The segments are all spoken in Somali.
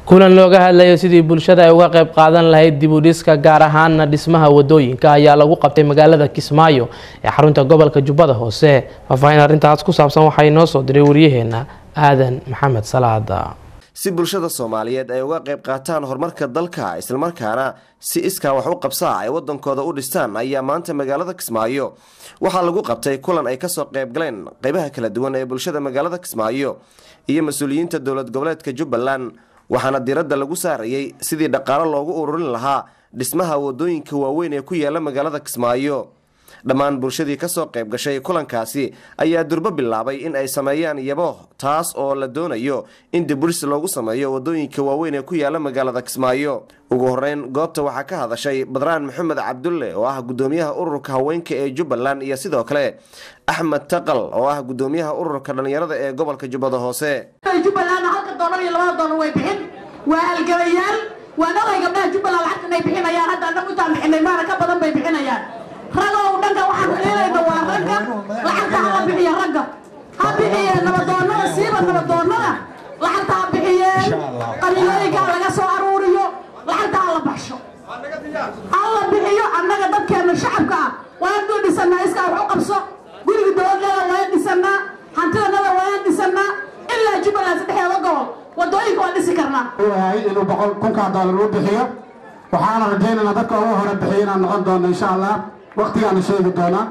kulan looga hadlayo sidii bulshada ay uga qayb qaadan lahayd dib u dhiska gaar ahaana dhismaha wadooyinka ayaa lagu qabtay magaalada kismaayo ee xarunta gobolka jubbada hoose faahfaahin arrintaas ku saabsan waxaa inoo soo diray waryaheena aadan maxamed salaada si bulshada soomaaliyeed ay uga qayb qaataan horumarka dalka islamarkaana si iskaa wax u qabsaa ay wadankooda u dhistaan ayaa maanta magaalada kismaayo waxaa lagu qabtay kulan ay kasoo qayb galeen qeybaha kala duwan ee bulshada magaalada kismaayo iyo mas-uuliyiinta dowlad goboleedka jubbaland waxaana diradda lagu saarayey sidii dhaqaalo loogu ururin lahaa dhismaha wadooyinka waaweyn ee ku yaala magaalada kismaayo dhammaan bulshadii kasoo qayb gashay kulankaasi ayaa durbo bilaabay in ay sameeyaan yabo taas oo la doonayo in dibudhis loogu sameeyo wadooyinka waaweyn ee ku yaala magaalada kismaayo ugu horeyn goobta waxaa ka hadashay badraan maxamed cabdulle oo ah gudoomiyaha ururka haweenka ee jubbaland iyo sidoo kale axmed taqal oo ah gudoomiyaha ururka dhallinyarada ee gobolka jubbada hoose jubbaland halka doolar iyo labada doolar way bixin waa halgabayaal waa nogay gabdhaha jubbaland lacagta inay bixinayaan hadda annagu intaan bixinay maana ka badan bay bixinayaan ragow dhanka waxaan fiilayna waa ragga lacagta hala bixiya ragga ha bixiyeen nabadoonnada siiba nabadoonnada lacagta ha bixiyeen qabiilooyinka laga soo aruuriyo lacagta hala baxsho hala bixiyo annaga dadkeena shacabka ah waan duu dhisanaa iskaa wax u qabso guriga dowladnada waan dhisanaa hantidanada waan dhisanaa ilaa jubbaland saddexdeeda gobol wadooyinka waan dhisi karnaa yahay inuu boqol kunkaa doolar u bixiyo waxaana rajaynaynaa dadka ugu hore bixiya inaan noqon doono insha allah waktigaana sheegi doonaa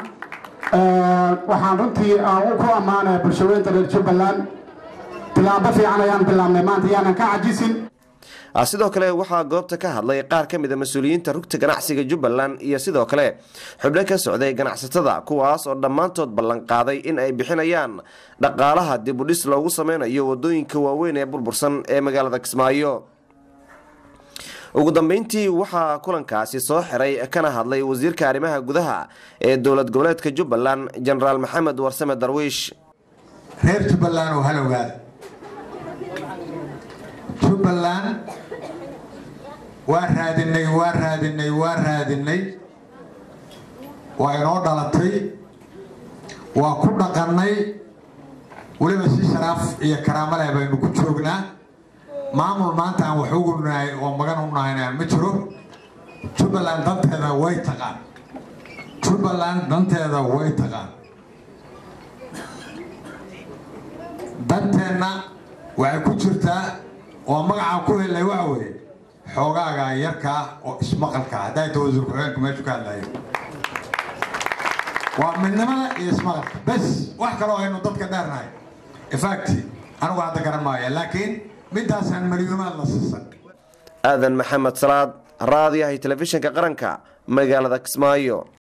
waxaan runtii ku ammaanaya bulshaweynta reer jubbaland tilaabo fiican ayaan bilaabnay maanta yaanan ka cajisin sidoo kale waxaa goobta ka hadlay qaar ka mid a mas-uuliyiinta rugta ganacsiga jubbaland iyo sidoo kale xubno ka socday ganacsatada kuwaas oo dhammaantood ballanqaaday in ay bixinayaan dhaqaalaha dib u dhis loogu sameynayo wadooyinka waaweyn ee burbursan ee magaalada kismaayo ugu dambeyntii waxaa kulankaasi soo xiray kana hadlay wasiirka arrimaha gudaha ee dowlad goboleedka jubbaland jenaraal maxamed warsame darwiish reer jubbaland oo halowgaada jubbaland waa raadinay waa raadinay waa raadinay waa inoo dhalatay waa ku dhaqannay weliba si sharaaf iyo karaamo leh baynu ku joognaa maamul maanta aan wax ugu nahay oo magan u nahayna ma jiro jubbaland danteeda way taqaan jubbaland danteeda way taqaan danteenna waxay ku jirtaa oo magacaa ku helay waxa weeye xoogaaga yarkaa oo ismaqalka hadday ta wasiir ku-xigeenku meeshu ka hadlayo waa midnimada iyo ismaqalka bes wax kaloo aynu dadka dheernahay infacti anigu hadda garan maaya laakiin midaasaan malyuumaad la siisan aadan maxamed salaad raadiyahay telefishinka qaranka magaalada kismaayo